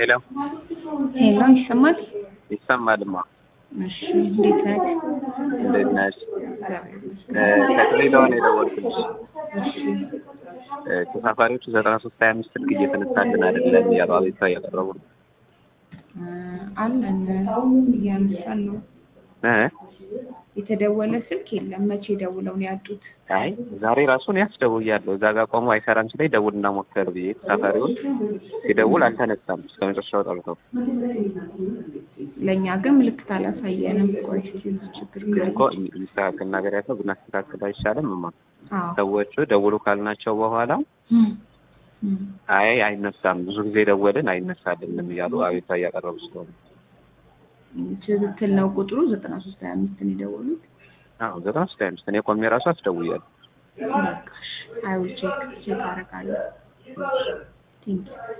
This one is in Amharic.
ሄሎ ሄሎ ይሰማል? ይሰማልማ። እሺ እንዴት ነህ? እንዴት ነሽ? እግዚአብሔር ይመስገን። ከድሬዳዋ ነው የደወልኩልሽ። እሺ እ ተሳፋሪዎቹ ዘጠና ሶስት ሀያ አምስት ስልክ እየተነሳልን አይደለም እያሉ አቤቱታ እያቀረቡ ነው። እ አለን እያነሳን ነው። እ የተደወለ ስልክ የለም። መቼ ደውለው ነው ያጡት? አይ ዛሬ ራሱን ያስደውያለሁ እዛ ጋር ቆሞ አይሰራም ሲለኝ ደውልና ሞክር ብዬ ተሳፋሪውን ሲደውል አልተነሳም እስከ መጨረሻው ጠርተው ለእኛ ግን ምልክት አላሳየንም። ቆይ እስኪ ችግር ግን ካለ እኮ የሚስተካከል ነገር ያለው ብናስተካክል አይሻልም? እማ አዎ ሰዎቹ ደውሉ ካልናቸው በኋላ እም፣ እም። አይ አይነሳም፣ ብዙ ጊዜ ደወልን አይነሳልንም እያሉ አቤቱታ እያቀረቡ ስለሆነ ትክክል ነው። ቁጥሩ ዘጠና ሶስት ሀያ አምስትን የደወሉት አዎ ዘጠና ሶስት ሀያ አምስት እኔ ቆሜ ራሱ አስደውያለሁ። በቃ እሺ። አይ ዊል ቼክ ቼክ አደርጋለሁ። ቴንክ ዩ